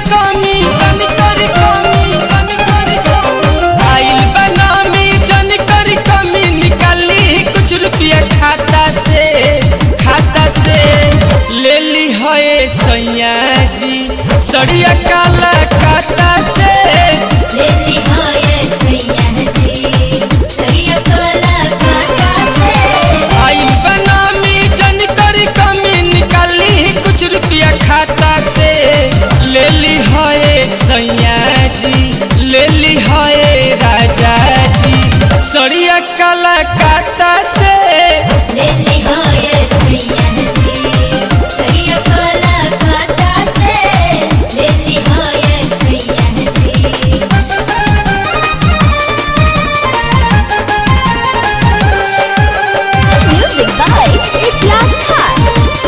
कमी जन करी कमी जन करी कमी आइल बनामी जन करी कमी निकाली कुछ रुपया खाता से खाता से ले ली है सैया जी सड़िया काला काता से लेली हाय सैया जी सैया काला काका से आइल बनामी जन करी कमी निकाली कुछ रुपया खाता से ले ली है सैया जी ले ली है राजा जी सड़िया काला काता से लेली हाय सैया जी सैया काला काका से लेली हाय सैया जी Music by Ikram Khan.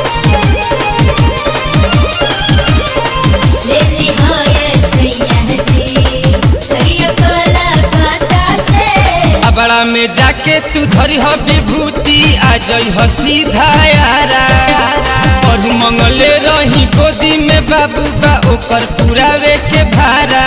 लेली हाय सैया जी सैया काला काका से अबड़ा में जाके तू धरी हो विभूति आ जई हो सीधा यारा और मंगले रही गोदी में बाबू बा ओकर पुरावे के भारा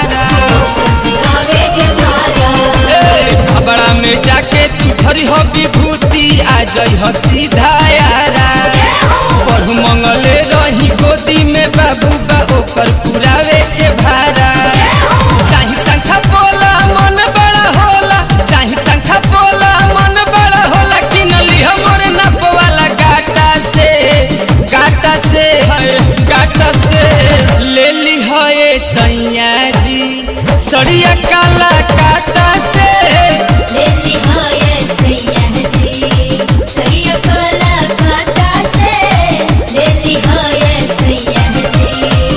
गावे के मारा ए, अबड़ा में जाके तू धरी हो विभूति आ जई हो सीधा यारा और मंगले रही गोदी में बाबू बा ओकर पुरावे के भारा चाही संखा बोला मन बड़ा होला चाही संखा बोला मन बड़ा होला कि नली हमर नप वाला गाटा से गाटा से है गाटा से ले ली है सैया जी सड़िया काला काटा से लेली हाय सैया जी सैया काला काका से लेली हाय सैया जी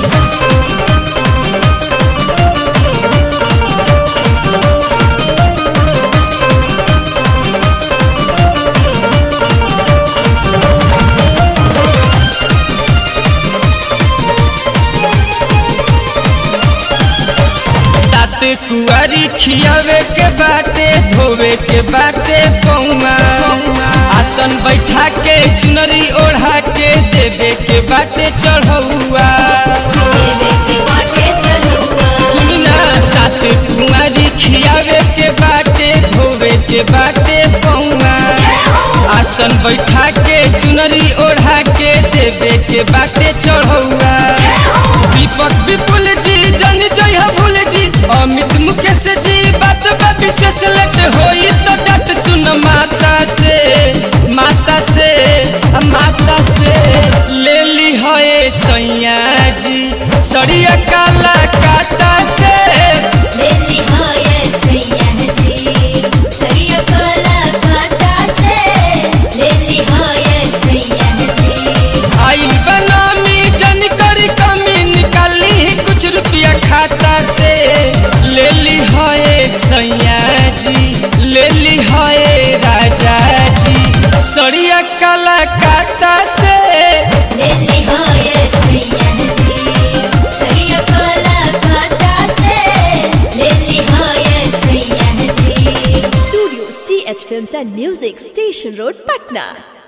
तात कुआरी खियावे के बाटे धोवे के बाटे पौआ आसन बैठा के चुनरी ओढ़ा के देवे के बाटे चढ़ौआ देवे के बाटे चलुआ सुनी ना सात कुआरी खियावे के बाटे धोवे के बाटे पौआ आसन बैठा के चुनरी ओढ़ा के देवे के बाटे चढ़ौआ दीपक विपुल जी जन जय भूल जी अमित मुकेश जी बात बा विशेष लट होई तो डट सुन माता से माता से माता से ले ली है सैया जी सड़िया काला काता से लेली हाय सैया जी सैया काला काका से लेली हाय सैया जी आइल बनामी जन करी कमी निकाली कुछ रुपया खाता से ले ली है सैया जी ले ली है राजा जी सड़िया काला काता से लेली हाय सैया जी सैया काला काका से लेली हाय सैया जी Studio CH Films and Music, Station Road, Patna.